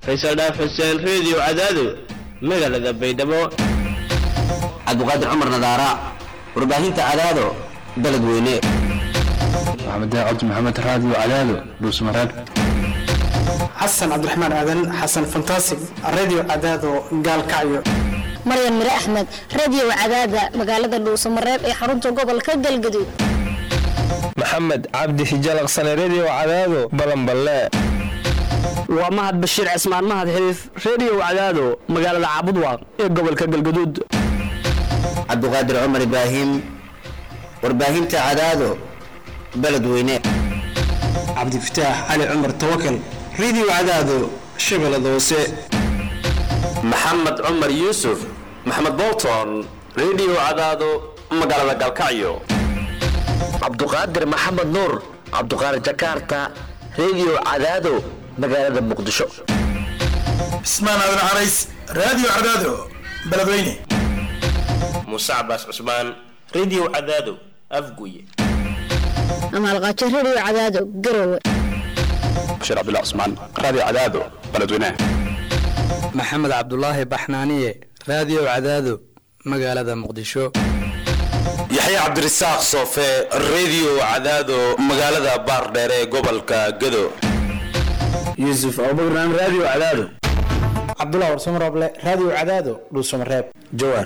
faysal dhaaf xuseen reediyo cadaado magaalada baydhabo cabdiqaadir cumar nadaara warbaahinta cadaado baled weyne maxamed cabdi maxamed raadiyo cadaado dhuusmareeb xasan cabdiraxmaan aadan xasan fantasig radio cadaado gaalkacyo maryan mire axmed radio cadaada magaalada dhuusamareeb ee xarunta gobolka galgaduud maxamed cabdi hijalaqsane redio cadaado balanballe waa mahad bashiir cismaan mahad xiriif redio cadaado magaalada caabudwaaq ee gobolka galgaduud cabdiqaadir cumar ibraahim warbaahinta cadaado baled weyne cabdifataax cali cumar tawakal radio cadaado shabeellada hoose maxamed cumar yuusuf maxamed bolton redio cadaado magaalada galkacyo cabduqaadir maxamed nuur cabduqaadir jakarta redio cadaado magaalada muqdisho cismaan aadan carays radio cadaado beledweyne muuse cabaas cusmaan redio cadaado afguye amaalqaajo radio cadaado garowe bashiir cabdullah cusmaan radio cadaado beledweyne maxamed cabdulaahi baxnaaniye radio cadaado magaalada muqdisho yaxya cabdirasaaq soofe redio cadaado magaalada baardheer ee gobolka gado yuusuf abubakran radio cadaado cabdullah warsamarooble radio cadaado dhuusamareeb jawaar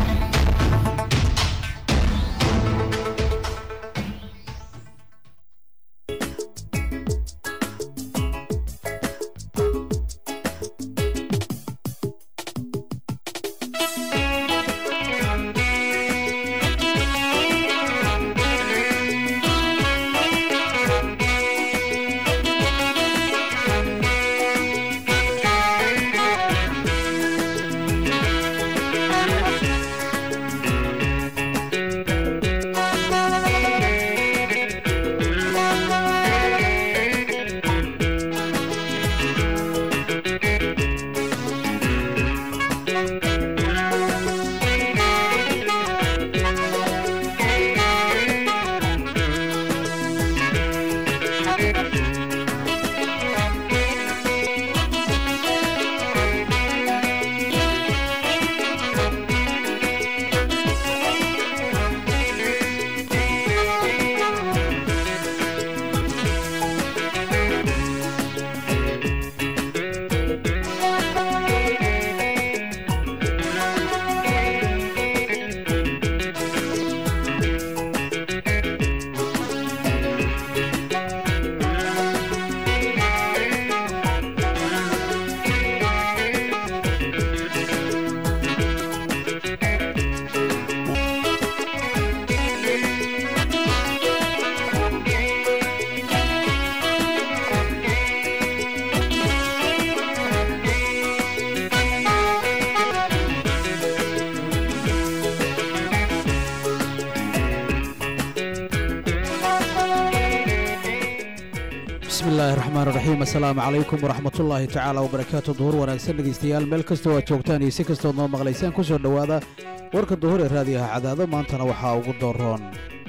bismillahi raxmaan raxiim assalaamu calaykum waraxmatullaahi tacaala wabarakaatu duhur wanaagsan dhegeystayaal meel kastoo aad joogtaan iyo si kastood noo maqlaysaan ku soo dhowaada warka duhur ee raadiyaha cadaado maantana waxaa ugu dooroon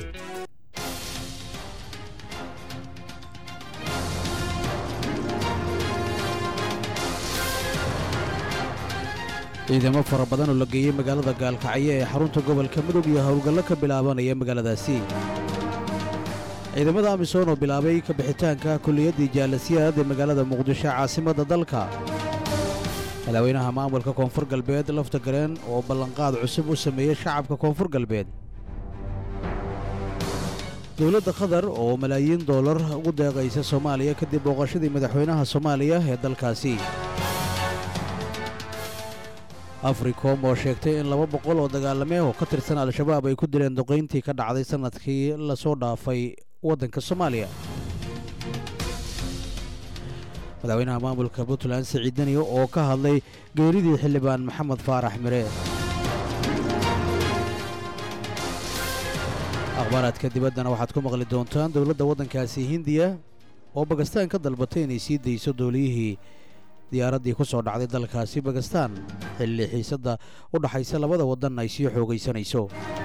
ciidamo fara badan oo la geeyey magaalada gaalkacyo ee xarunta gobolka mudug iyo howlgallo ka bilaabanaya magaaladaasi ciidamada amisom oo bilaabay ka bixitaanka kuliyaddii jaalasiyaad ee magaalada muqdisho caasimadda dalka madaxweynaha maamulka koonfur galbeed lafta gareen oo ballanqaad cusub u sameeyey shacabka koonfur galbeed dowladda qatar oo malaayiin doolar ugu deeqaysa soomaaliya kadib booqashadii madaxweynaha soomaaliya ee dalkaasi africom oo sheegtay in laba boqol oo dagaalame oo ka tirsan al-shabaab ay ku dileen duqayntii ka dhacday sannadkii lasoo dhaafay waddanka soomaaliya madaxweynaha maamulka puntland siciid daniyo oo ka hadlay geeridii xildhibaan maxamed faarax mire akhbaaraadka dibaddana waxaad ku maqli doontaan dowladda waddankaasi hindiya oo bakistaan ka dalbatay inay sii dayso dooliyihii diyaaraddii ku soo dhacday dalkaasi bakistaan xilli xiisadda u dhaxaysa labada waddan ay sii xoogaysanayso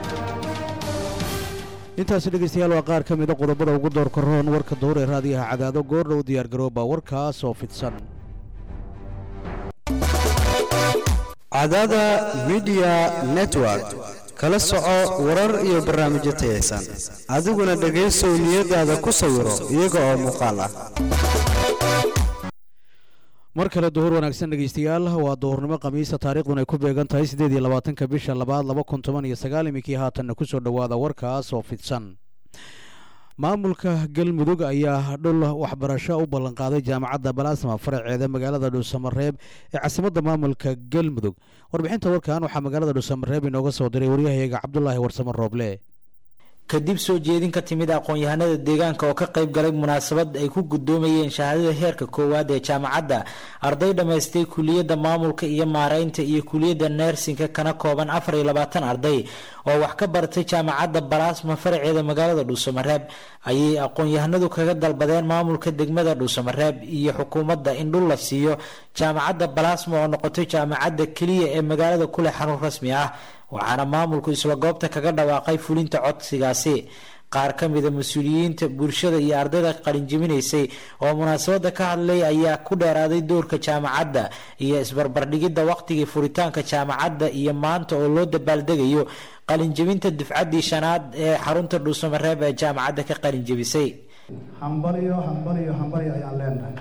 intaasi dhegaystayaal waa qaar ka mida qodobada ugu doorka roon warka duhur ee raadiyaha cadaado goordhow diyaargarooba warkaas oo fidsan cadaada midiya network kala soco warar iyo barnaamijyo tayaysan adiguna dhegaysow niyadaada ku sawiro iyaga oo muuqaal ah mar kale duhur wanaagsan dhegeystayaal waa duhurnimo khamiisa taariikhdun ay ku beegan tahay siddeed iyo labaatanka bisha labaad laba kun toban iyo sagaal iminkii haatanna ku soo dhowaada warkaas oo fidsan maamulka galmudug ayaa dhul waxbarasho u ballanqaaday jaamacadda balaasma faraceeda magaalada dhuusamareeb ee caasimadda maamulka galmudug warbixinta warkan waxaa magaalada dhuusamareeb inooga soo diray waryahayaga cabdulaahi warsamo rooble kadib soo jeedin ka timid aqoon-yahanada deegaanka oo ka qayb galay munaasabad ay ku gudoomayeen shahaadada heerka koowaad ee jaamacadda arday dhammaystay kuliyadda maamulka iyo maareynta iyo kuliyadda neersinka kana kooban afar iyo labaatan arday oo wax ka baratay jaamacadda balaasma faraceeda magaalada dhuusamareeb ayay aqoon-yahanadu kaga dalbadeen maamulka degmada dhuusamareeb iyo xukuumadda in dhul la siiyo jaamacadda balaasma oo noqotay jaamacadda keliya ee magaalada kuleh xarun rasmi ah waxaana maamulku isla goobta kaga dhawaaqay fulinta codsigaasi qaar ka mida mas-uuliyiinta bulshada iyo ardayda qalinjibinaysay oo munaasabada ka hadlay ayaa ku dheeraaday doorka jaamacadda iyo isbarbardhigidda waqtigii furitaanka jaamacadda iyo maanta oo loo dabaaldegayo qalinjibinta dufcaddii shanaad ee xarunta dhuusamareeb ee jaamacadda ka qalinjibisay hambalyo hambalyo hambalyo ayaan leenahay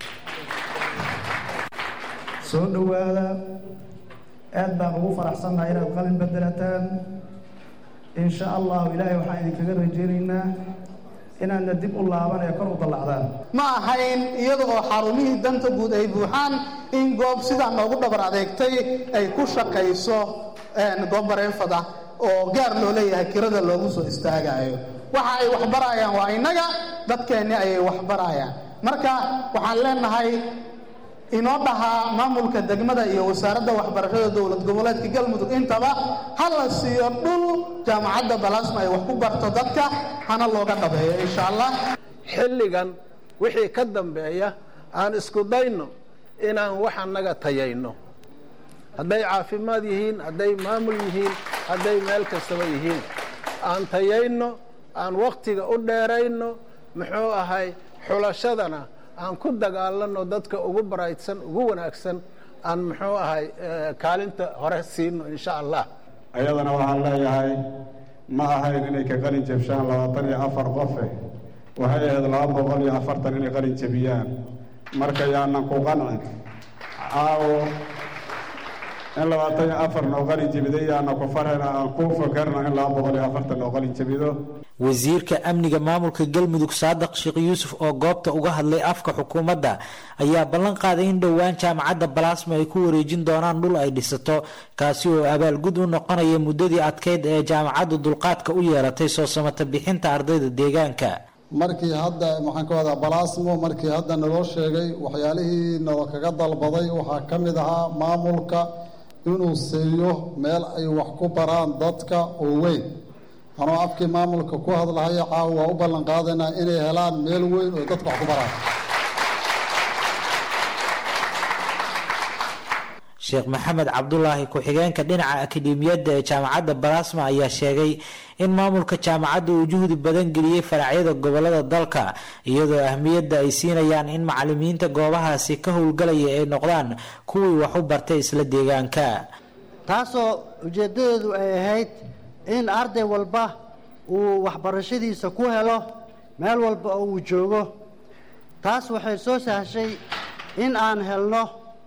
soo dhowaada aad baan ugu faraxsannahay inaad qalin bedelataan in sha allahu ilaahay waxaan idinkaga rajaynaynaa inaadna dib u laaban ee kor u dallacdaan ma ahayn iyada oo xarumihii danta guud ay buuxaan in goob sidaa noogu dhabar adeegtay ay ku shaqayso goob bareefada oo gaar loo leeyahay kirada loogu soo istaagayo waxa ay waxbarayaan waa innaga dadkeenni ayay waxbarayaan marka waxaan leenahay inoo dhahaa maamulka degmada iyo wasaaradda waxbarashada dowlad goboleedka galmudug intaba ha la siiyo dhul jaamacadda balaasma ay wax ku barto dadka hana looga dhabeeyo insha allah xilligan wixii ka dambeeya aan isku dayno inaan wax annaga tayayno hadday caafimaad yihiin hadday maamul yihiin hadday meel kastaba yihiin aan tayayno aan wakhtiga u dheerayno muxuu ahay xulashadana aan ku dagaalano dadka ugu baraydsan ugu wanaagsan aan muxuu ahay kaalinta hore siino insha allah ayadana waxaan leeyahay ma ahayn inay ka qalin jabshaan labaatan iyo afar qofe waxay ahayd laba boqol iyo afartan inay qalin jabiyaan marka yaanan ku qancin caawo in labaatan iyo afar noo qalin jabiday yaana ku farhayna aan ku fakarna in laba boqol iyo afartan noo qalin jabido wasiirka amniga maamulka galmudug saadiq sheekh yuusuf oo goobta uga hadlay afka xukuumadda ayaa ballan qaaday in dhowaan jaamacadda balaasma ay ku wareejin doonaan dhul ay dhisato kaasi oo abaalgud u noqonaya muddadii adkeyd ee jaamacaddu dulqaadka u yeelatay soo samata bixinta ardayda deegaanka markii hadda maxaan ka wadaa balaasmo markii hadda naloo sheegay waxyaalihii nalo kaga dalbaday waxaa ka mid ahaa maamulka inuu siiyo meel ay wax ku baraan dadka oo weyn anoo afkii maamulka ku hadlahaya caawa waa u ballan qaadaynaa inay helaan meel weyn oo dadka wax ku baraan sheekh maxamed cabdulaahi ku-xigeenka dhinaca akademiyadda ee jaamacadda balaasma ayaa sheegay in maamulka jaamacadda uu juhdi badan geliyey faracyada gobolada dalka iyadoo ahmiyadda ay siinayaan in macalimiinta goobahaasi ka howlgalaya ay noqdaan kuwii wax u bartay isla deegaanka taasoo ujeeddadeedu ay ahayd in arday walba uu waxbarashadiisa ku helo meel walba oo uu joogo taas waxay soo sahashay in aan helno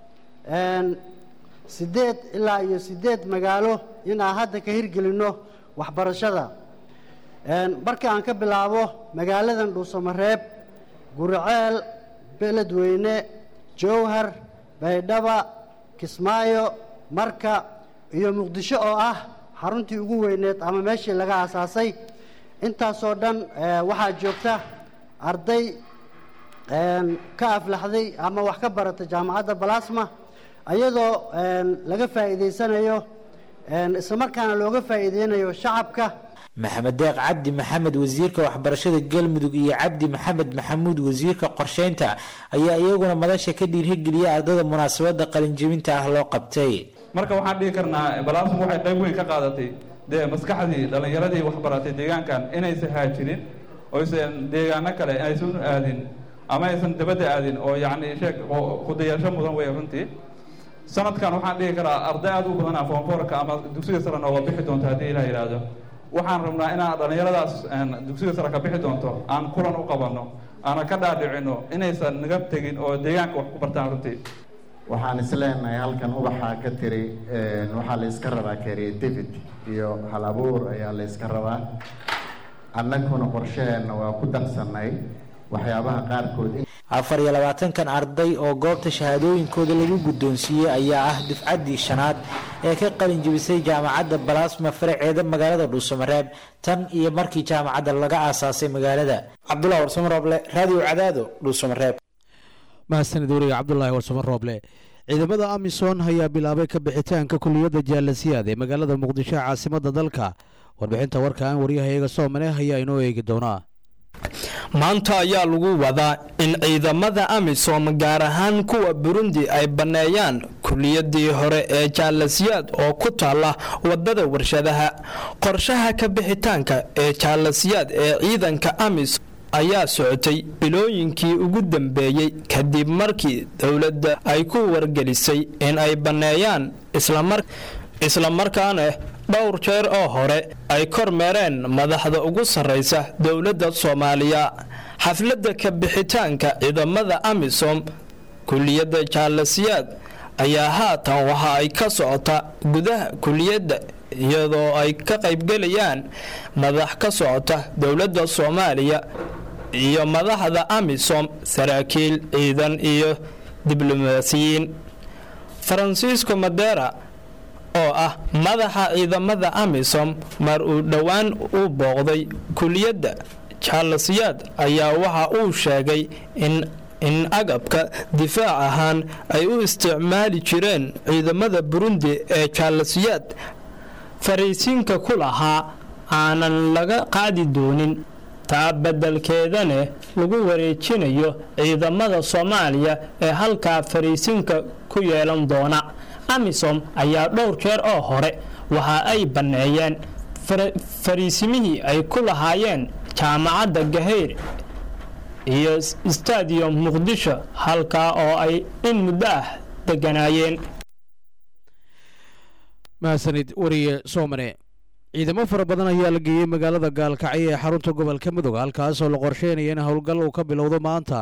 siddeed ilaa iyo siddeed magaalo in aan hadda ka hirgelinno waxbarashada marka aan ka bilaabo magaaladan dhuusamareeb guriceel beledweyne jowhar baydhaba kismaayo marka iyo muqdisho oo ah xaruntii ugu weyneed ama meeshii laga aasaasay intaasoo dhan waxaa joogta arday ka aflaxday ama wax ka barata jaamacadda balasma ayadoo laga faa'iidaysanayo islamarkaana looga faa'iideynayo shacabka maxamed deeq cabdi maxamed wasiirka waxbarashada galmudug iyo cabdi maxamed maxamuud wasiirka qorsheynta ayaa iyaguna madasha ka dhiirigeliya ardada munaasabada qalinjebinta ah loo qabtay marka waxaan dhihi karnaa balaasmu waxay qayb weyn ka qaadatay dee maskaxdii dhallinyaradii waxbaratay deegaankan inaysan haajirin oysan deegaano kale aysan aadin ama aysan dabadda aadin oo yacni sheeg kudayasho mudan wey runtii sanadkan waxaan dhihi karaa arday aad u badan ah foomfoorka ama dugsiga sare nooga bixi doonto haddii ilaah yidhaahdo waxaan rabnaa inaan dhallinyaradaas dugsiga sare ka bixi doonto aan kulan u qabanno aanan ka dhaadhicino inaysan naga tegin oo deegaanka wax ku bartaan runtii waxaan isleenahay halkan ubaxaa ka tiri waxaa la iska rabaa creativity iyo hal abuur ayaa la iska rabaa annaguna qorshaheenna waa ku darsannay waxyaabaha qaarkood afar iyo labaatankan arday oo goobta shahaadooyinkooda lagu guddoonsiiyey ayaa ah dufcaddii shanaad ee ka qalin jebisay jaamacadda balasma faraceeda magaalada dhuusamareeb tan iyo markii jaamacadda laga aasaasay magaalada cabdullah warsamo rooble raadiyo cadaado dhuusamareeb mahadsanid weriga cabdulaahi warsamo rooble ciidamada amisom ayaa bilaabay ka bixitaanka kuliyadda jaalasiyaad ee magaalada muqdisho ee caasimadda dalka warbixinta warkaan waryahayaga soomane ayaa inoo eegi doonaa maanta ayaa lagu wadaa in ciidamada amisom gaar ahaan kuwa burundi ay banneeyaan kuliyadii hore ee jaalasiyaad oo ku taala wadada warshadaha qorshaha ka bixitaanka ee jaalasiyaad ee ciidanka amisom ayaa socotay bilooyinkii ugu dambeeyey kadib markii dowladda ay ku wargelisay in ay banneeyaan islamarkaana dhowr jeer oo hore ay kormeereen madaxda ugu sarraysa dowladda soomaaliya xafladda ka bixitaanka ciidamada amisom kuliyadda jaalasiyaad ayaa haatan waxa ay ka socota gudaha kuliyadda iyadoo ay ka qaybgelayaan madax ka socota dowladda soomaaliya iyo madaxda amisom saraakiil ciidan iyo diblomaasiyiin faransiisco madera oo ah madaxa ciidamada amisom mar uu dhowaan u booqday kuliyadda jaalasiyaad ayaa waxa uu sheegay in in agabka difaac ahaan ay u isticmaali jireen ciidamada burundi ee jaalasiyaad fariisiinka ku lahaa aanan laga qaadi doonin taa beddelkeedane lagu wareejinayo ciidamada soomaaliya ee halkaa fariisinka ku yeelan doona amisom ayaa dhowr jeer oo hore waxa ay banneeyeen fariisimihii ay ku lahaayeen jaamacadda gaheyr iyo stadium muqdisho halkaa oo ay in muddo ah deganaayeen mahadsanid weriye soomane ciidamo fara badan ayaa la geeyey magaalada gaalkacyo ee xarunta gobolka midooga halkaasoo la qorsheynaya in howlgal uu ka bilowdo maanta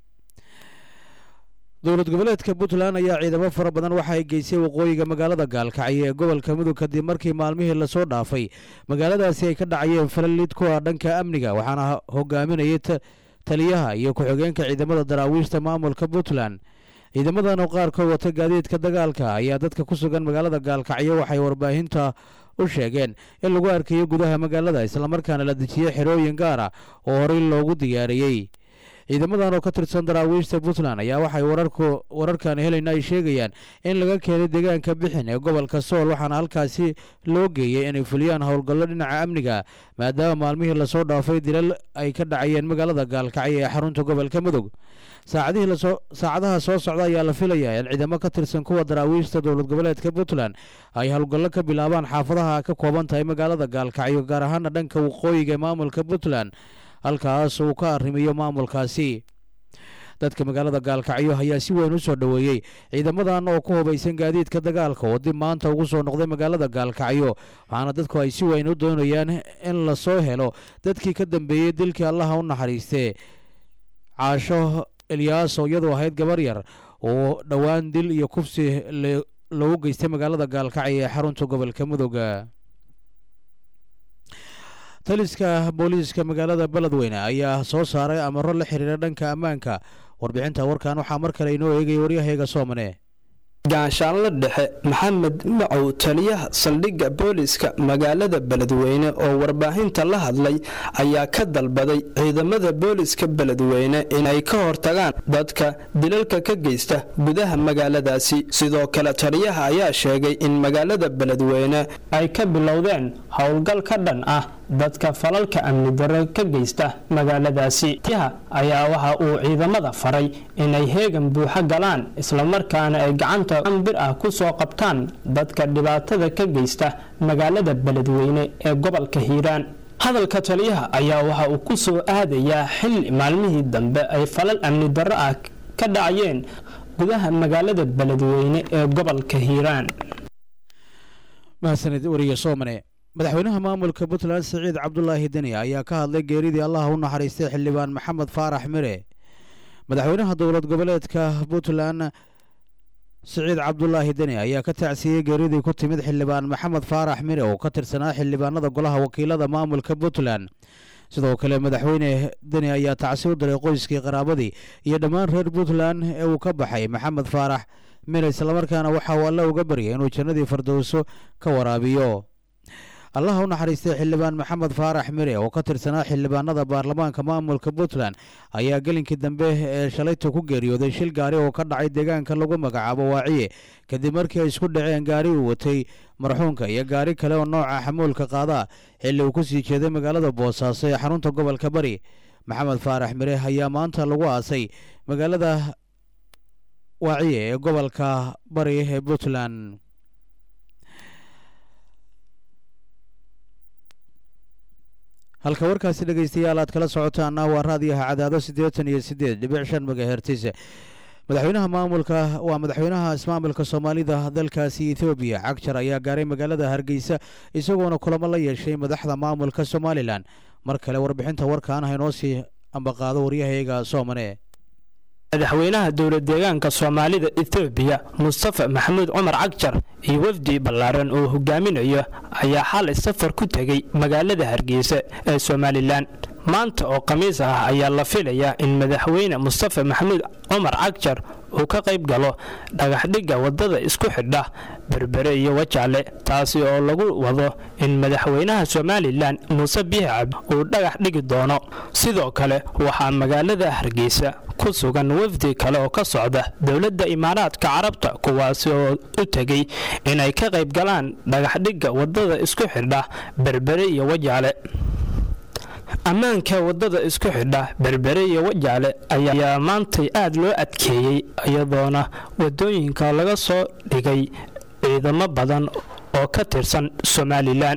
dowlad goboleedka puntland ayaa ciidamo fara badan waxa ay geysay waqooyiga magaalada gaalkacyo ee gobolka mudug kadib markii maalmihii lasoo dhaafay magaaladaasi ay ka dhacayeen falalid kuwa dhanka amniga waxaana hogaaminayay taliyaha iyo ku-xigeenka ciidamada daraawiishta maamulka puntland ciidamadan oo qaarkood wata gaadiidka dagaalka ayaa dadka ku sugan magaalada gaalkacyo waxay warbaahinta u sheegeen in lagu arkayo gudaha magaalada islamarkaana la dejiyey xerooyin gaar ah oo horey loogu diyaariyey ciidamadan oo ka tirsan daraawiishta puntland ayaa waxay wararkan helayna ay sheegayaan in laga keenay deegaanka bixin ee gobolka sool waxaana halkaasi loo geeyey inay fuliyaan howlgallo dhinaca amniga maadaama maalmihii lasoo dhaafay dilal ay ka dhacayeen magaalada gaalkacyo ee xarunta gobolka mudug saacadaha soo socda ayaa la filayaa in ciidamo ka tirsan kuwa daraawiishta dowlad goboleedka puntland ay howlgallo ka bilaabaan xaafadaha ka kooban tahay magaalada gaalkacyo gaar ahaana dhanka waqooyiga ee maamulka puntland halkaas uu ka arrimiyo maamulkaasi dadka magaalada gaalkacyo ayaa si weyn u soo dhoweeyey ciidamadan oo ku hubaysan gaadiidka dagaalka oo dib maanta ugu soo noqday magaalada gaalkacyo waxaana dadku ay si weyn u doonayaan in lasoo helo dadkii ka dambeeyey dilkii allaha u naxariistee caasho eliyaaso iyadoo ahayd gabar yar oo dhowaan dil iyo kufsi lagu geystay magaalada gaalkacyo ee xarunta gobolka mudooga taliska booliiska magaalada beledweyne ayaa soo saaray amaro la xiriira dhanka ammaanka warbixinta warkan waxaa mar kale inoo eegaya waryahayaga soomane gaashaanla dhexe maxamed macow taliyaha saldhigga booliska magaalada beledweyne oo warbaahinta la hadlay ayaa ka dalbaday ciidamada booliska beledweyne inay ka hortagaan dadka dilalka ka geysta gudaha magaaladaasi sidoo kale taliyaha ayaa sheegay in magaalada beledweyne ay ka bilowdeen howlgal ka dhan ah dadka falalka amni darre ka geysta magaaladaasi taliyaha ayaa waxa uu ciidamada faray inay heegan buuxo galaan islamarkaana ay gacanta bir ah ku soo qabtaan dadka dhibaatada ka geysta magaalada beledweyne ee gobolka hiiraan hadalka taliyaha ayaa waxa uu ku soo aadayaa xilli maalmihii dambe ay falal amni darro ah ka dhacayeen gudaha magaalada beledweyne ee gobolka hiiraan mahadsanid wariye soomane madaxweynaha maamulka puntland siciid cabdulaahi deni ayaa ka hadlay geeridii allah u naxariistay xildhibaan maxamed faarax mire madaxweynaha dowlad goboleedka puntland siciid cabdulaahi deni ayaa ka tacsiyey geeridii ku timid xildhibaan maxamed faarax mire oo ka tirsanaa xildhibaanada golaha wakiilada maamulka puntland sidoo kale madaxweyne deni ayaa tacsi u diray qoyskii qaraabadii iyo dhammaan reer puntland ee uu ka baxay maxamed faarax mire islamarkaana waxa uu alle uga baryay inuu jannadii fardowso ka waraabiyo allaha u naxariistay xildhibaan maxamed faarax mire oo ka tirsanaa xildhibaanada baarlamaanka maamulka puntland ayaa gelinkii dambe ee shalayta ku geeriyooday shil gaari oo ka dhacay deegaanka lagu magacaabo waaciye kadib markii ay isku dhaceen gaari uu watay marxuunka iyo gaari kale oo nooca xamuulka qaadaa xilli uu ku sii jeeday magaalada boosaaso ee xarunta gobolka bari maxamed faarax mire ayaa maanta lagu aasay magaalada waaciye ee gobolka bari ee puntland halka warkaasi dhegaystayaal aad kala socotaana waa raadiyaha cadaado siddeetan iyo siddeed dhibic shan megahertis madaxweynaha maamulka waa madaxweynaha ismaamulka soomaalida dalkaasi ethoobiya cagjar ayaa gaaray magaalada hargeysa isagoona kulamo la yeeshay madaxda maamulka somalilan mar kale warbixinta warkaan haynoo sii ambaqaado waryahayaga soomane madaxweynaha dowlad deegaanka soomaalida ethoobiya mustafa maxamuud cumar cagjar iyo wafdi ballaaran oo hogaaminayo ayaa xalay safar ku tegey magaalada hargeysa ee somalilan maanta oo khamiis ah ayaa la filayaa in madaxweyne mustafa maxamuud cumar cagjar uu ka qayb galo dhagaxdhigga waddada isku xidha berbere iyo wajaale taasi oo lagu wado in madaxweynaha somalilan muuse biixcab uu dhagax dhigi doono sidoo kale waxaa magaalada hargeysa ku sugan wafdi kale oo ka socda dowladda imaaraadka carabta kuwaasi oo u tegey inay ka qayb galaan dhagaxdhigga waddada isku xidha berbere iyo wajaale ammaanka waddada isku xidha berbere iyo wajaale ayaa maantay aad loo adkeeyey iyadoona waddooyinka laga soo dhigay ciidamo badan oo ka tirsan somalilan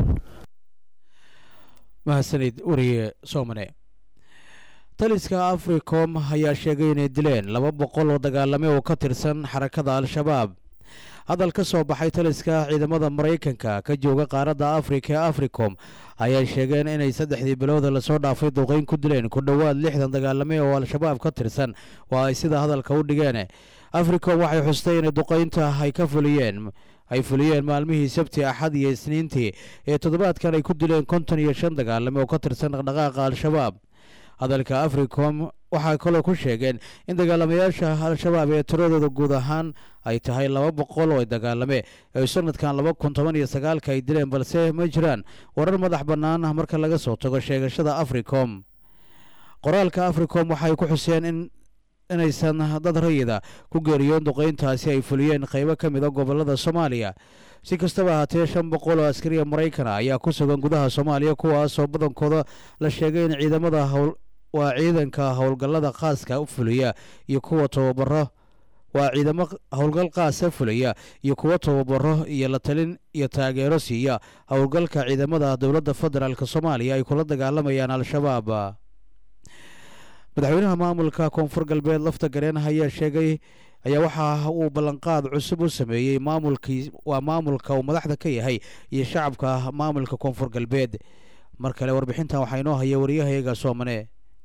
mahadsanid wariye soomane taliska africom ayaa sheegay inay dileen laba boqol oo dagaalame oo ka tirsan xarakada al-shabaab hadal ka soo baxay taliska ciidamada maraykanka ka jooga qaaradda afrika ee africom ayaa sheegeen inay saddexdii bilowda lasoo dhaafay duqeyn ku dileen ku dhowaad lixdan dagaalame oo al-shabaab ka tirsan waa ay sida hadalka u dhigeen africom waxay xustay inay duqeynta ay ka fuliyeen ay fuliyeen maalmihii sabti axad iyo isniintii ee toddobaadkan ay ku dileen konton iyo shan dagaalame oo ka tirsan dhaqdhaqaaqa al-shabaab hadalka africom waxaa kaloo ku sheegeen in dagaalamayaasha al-shabaab ee tiradooda guud ahaan ay tahay laba boqol oo dagaalame ee sanadkan laba kun toban iyo sagaalka ay dileen balse ma jiraan warar madax bannaan marka laga soo tago sheegashada africom qoraalka africom waxay ku xuseen in inaysan dad rayida ku geeriyoon duqeyntaasi ay fuliyeen qaybo ka mid a gobolada soomaaliya si kastaba ahaatee shan boqol oo askariya maraykana ayaa ku sugan gudaha soomaaliya kuwaasoo badankooda la sheegay in ciidamada howl waa ciidanka howlgallada khaaska u fuliya iyo kuwa tababaro waa ciidamo howlgal qaasa fulaya iyo kuwa tababaro iyo la talin iyo taageero siiya howlgalka ciidamada dowladda federaalk soomaaliya ay kula dagaalamayaan al-shabaab madaxweynaha maamulka koonfur galbeed lafta gareen ayaa sheegay ayaa waxa uu ballanqaad cusub u sameeyey maamulkii waa maamulka uu madaxda ka yahay iyo shacabka maamulka koonfur galbeed mar kale warbixintan waxaa inoo haya waryahayaga soomane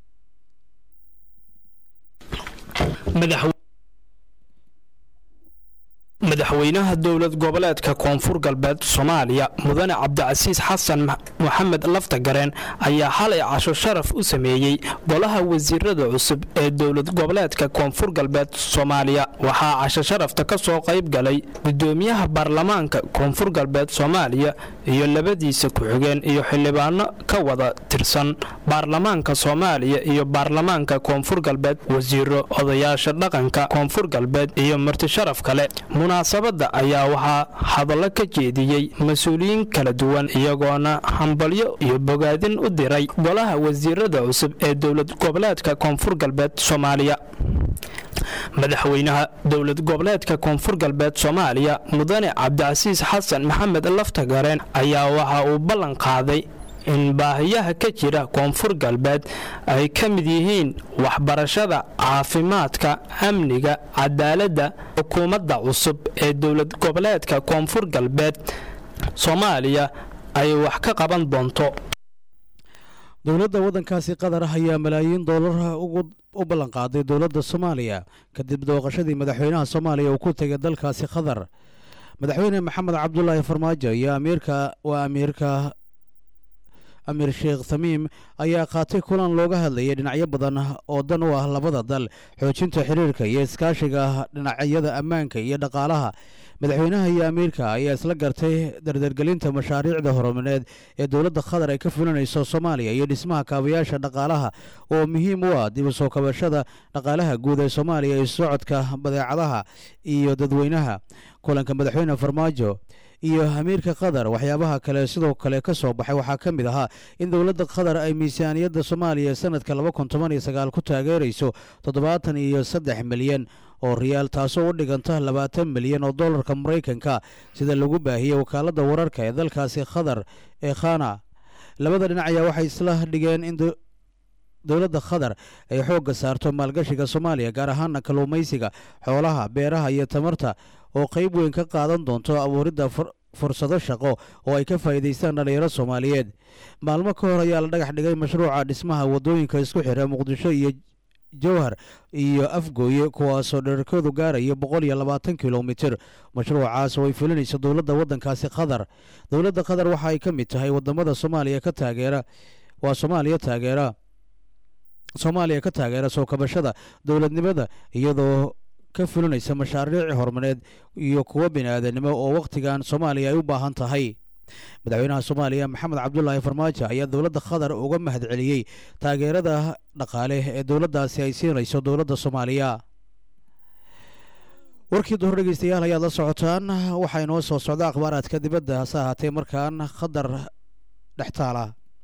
madaxweynaha dowlad goboleedka koonfur galbeed soomaaliya mudane cabdicasiis xasan moxamed laftagareen ayaa xalay casho sharaf u sameeyey golaha wasiirada cusub ee dowlad goboleedka koonfur galbeed soomaaliya waxaa casho sharafta ka soo qayb galay gudoomiyaha baarlamaanka koonfur galbeed soomaaliya iyo labadiisa ku-xigeen iyo xildhibaano ka wada tirsan baarlamaanka soomaaliya iyo baarlamaanka koonfur galbeed wasiiro odayaasha dhaqanka koonfur galbeed iyo marti sharaf kale munaasabadda ayaa waxaa hadallo ka jeediyey mas-uuliyiin kala duwan iyagoona hambalyo iyo bogaadin u diray golaha wasiirada cusub ee dowlad goboleedka koonfur galbeed soomaaliya madaxweynaha dowlad goboleedka koonfur galbeed soomaaliya mudane cabdicasiis xasan maxamed laftagareen ayaa waxa uu ballan qaaday in baahiyaha ka jira koonfur galbeed ay ka mid yihiin waxbarashada caafimaadka amniga cadaaladda xukuumadda cusub ee dowlad goboleedka koonfur galbeed soomaaliya ay wax ka qaban doonto dowladda waddankaasi qatar ayaa malaayiin doolar u ballanqaaday dowladda soomaaliya kadib dooqashadii madaxweynaha soomaaliya uu ku tegay dalkaasi qatar madaxweyne maxamed cabdulaahi farmaajo iyo amiirka waa amiirka amiir sheekh tamiim ayaa qaatay kulan looga hadlayay dhinacyo badan oo dan u ah labada dal xoojinta xiriirka iyo iskaashiga dhinacyada ammaanka iyo dhaqaalaha madaxweynaha iyo amiirka ayaa isla gartay dardargelinta mashaariicda horumareed ee dowladda qatar ay ka fulinayso soomaaliya iyo dhismaha kaabayaasha dhaqaalaha oo muhiim u ah dib u soo kabashada dhaqaalaha guud ee soomaaliya iyo socodka badeecadaha iyo dadweynaha kulanka madaxweyne farmaajo iyo amiirka qatar waxyaabaha kale sidoo kale ka soo baxay waxaa ka mid ahaa in dowladda qatar ay miisaaniyadda soomaaliya sanadka laba kun toban iyo sagaal ku taageerayso toddobaatan iyo saddex milyan oo riyaal taasoo u dhiganta labaatan milyan oo dollarka maraykanka sida lagu baahiyey wakaaladda wararka ee dalkaasi qatar ee khana labada dhinac ayaa waxay isla dhigeen in dowladda qatar ay xoogga saarto maalgashiga soomaaliya gaar ahaana kalluumaysiga xoolaha beeraha iyo tamarta oo qayb weyn ka qaadan doonto abuuridda fursado shaqo oo ay ka faa'iidaystaan dhallinyaro soomaaliyeed maalmo ka hor ayaa la dhagax dhigay mashruuca dhismaha waddooyinka isku xira muqdisho iyo jowhar iyo afgooye kuwaasoo dherarkoodu gaaraya boqol iyo labaatan kilomitir mashruucaas oo ay fulinayso dowladda waddankaasi qatar dowladda qatar waxa ay ka mid tahay waddamada soomaaliya ka taageera waa soomaaliya taageera soomaaliya ka taageera soo kabashada dowladnimada iyadoo ka fulinaysa mashaariic horumareed iyo kuwo bini'aadanimo oo wakhtigan soomaaliya ay u baahan tahay madaxweynaha soomaaliya maxamed cabdulaahi farmaajo ayaa dowladda qatar uga mahad celiyey taageerada dhaqaale ee dowladdaasi ay siinayso dowladda soomaaliya warkii duhur dhegeystayaal ayaad la socotaan waxaa inoo soo socda akhbaaraadka dibadda hase ahaatee markaan qatar dhextaala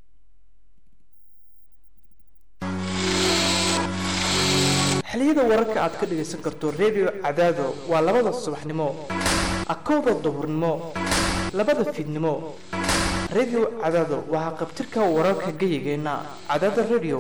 xiliyada wararka aad ka dhegaysan karto redio cadaado waa labada subaxnimo akowda duhurnimo labada fiidnimo redio cadaado waa haqabtirka wararka geyigeenna cadaada redio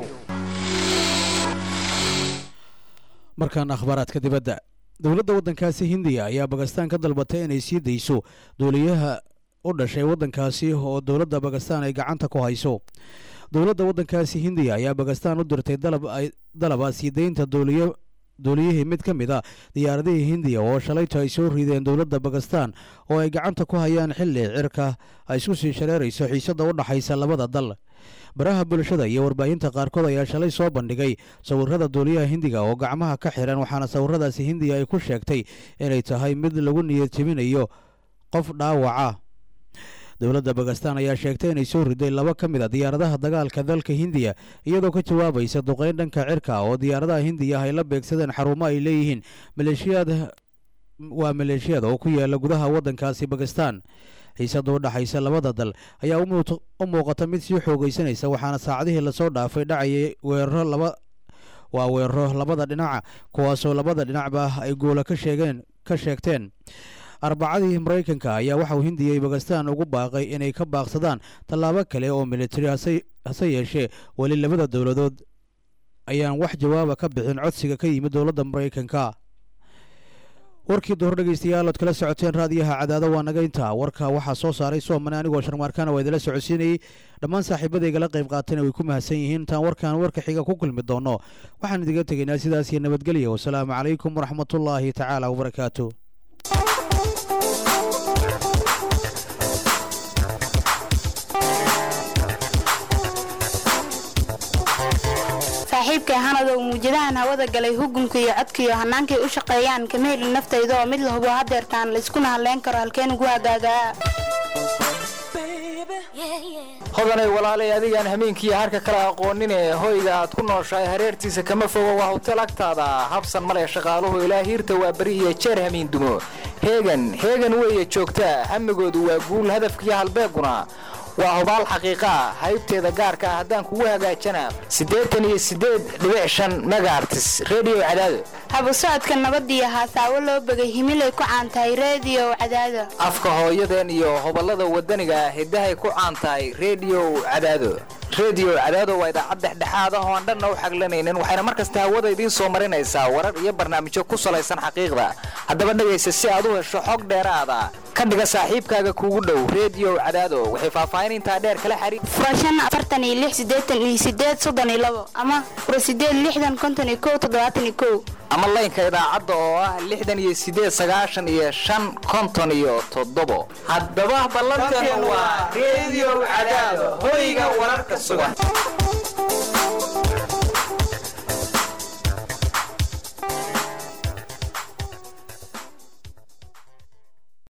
markaan akhbaaraadka dibadda dowladda waddankaasi hindiya ayaa bakistaan ka dalbatay inay sii dayso duuliyaha u dhashay waddankaasi oo dowladda bakistaan ay gacanta ku hayso dowladda waddankaasi hindiya ayaa bakistaan u dirtay dalaba sii deynta duuliyihii mid ka mid a diyaaradihii hindiya oo shalayto ay soo rideen dowladda bakistaan oo ay gacanta ku hayaan xilli cirka ay isku sii shareerayso xiisadda u dhaxaysa labada dal baraha bulshada iyo warbaahinta qaarkood ayaa shalay soo bandhigay sawirada duuliyaha hindiga oo gacmaha ka xiran waxaana sawiradaasi hindiya ay ku sheegtay inay tahay mid lagu niyad jebinayo qof dhaawaca dowladda bakistaan ayaa sheegtay inay soo riday laba ka mid a diyaaradaha dagaalka dalka hindiya iyadoo ka jawaabaysa duqeyn dhanka cirka oo diyaaradaha hindiya ay la beegsadeen xarumo ay leeyihiin maleeshiyaad waa maleeshiyada oo ku yaala gudaha waddankaasi bakistaan xiisadda u dhaxaysa labada dal ayaa u muuqata mid sii xoogaysanaysa waxaana saacadihii lasoo dhaafay dhacayay weeraro laba waa weeraro labada dhinaca kuwaasoo labada dhinacba ay guula ka sheegeen ka sheegteen arbacadii maraykanka ayaa waxauu hindiyay bakistaan ugu baaqay inay ka baaqsadaan tallaabo kale oo militari hase yeeshee weli labada dowladood ayaan wax jawaaba ka bixin codsiga ka yimid dowladda maraykanka warkii duhur dhegeystayaal ood kala socoteen raadiyaha cadaado waa naga intaa warka waxaa soo saaray soomane anigoo sharmaarkaana waa idinla socodsiinayey dhammaan saaxiibadaygala qayb qaatana way ku mahadsan yihiin intaan warkan warka xiga ku kulmi doono waxaan idiga tegaynaa sidaas iyo nabadgelya wasalaamu calaykum waraxmatullaahi tacaala wabarakaatu saaxiibkay hanadow muujadahan hawada galay hugunka iyo codkaiyo hannaankay u shaqeeyaan kama helin naftayda oo mid la hubo hadeertaan layskuna hadleyn karo halkeen ugu hagaagaa hodanay walaalay adigaan hameenkiiyo harka kala aqoonine hoyga aad ku nooshahay hareertiisa kama fogo waa hotel agtaada habsan male shaqaaluhu ilaa hiirta waa beri iyo jeer hamiin dumo heegan heegan weeye joogtaa hamigoodu waa guul hadafkiiyo halbeeguna waa hubaal xaqiiqa ah haybteeda gaarka ah haddaan kugu hagaajana siddeetan iyo siddeed dhibic shan megaartis redio cadaado habu socodka nabadiyo haasaawo loo begay himilay ku caantahay reediyo cadaado afka hooyadeen iyo hoballada wadaniga ah hiddahay ku caan tahay redio cadaado redio cadaado waa idaacad dhexdhexaad ah oo aan dhanna u xaglanaynin waxayna mar kasta hawada idiin soo marinaysaa warar iyo barnaamijyo ku salaysan xaqiiqda haddaba dhegaysa si aad u hesho xog dheeraada ka dhiga saaxiibkaaga kuugu dhow redio cadaado waxay faahfaahin intaa dheer kala xariir furashan afartan iyo lix siddeetan iyo siddeed soddon iyo labo ama fura siddeed lixdan konton iyo kow toddobaatan iyo kow ama laynka idaacadda oo ah lixdan iyo siddeed sagaashan iyo shan konton iyo toddobo haddaba ballanteenu waa redio cadaado hoyga wararka sugan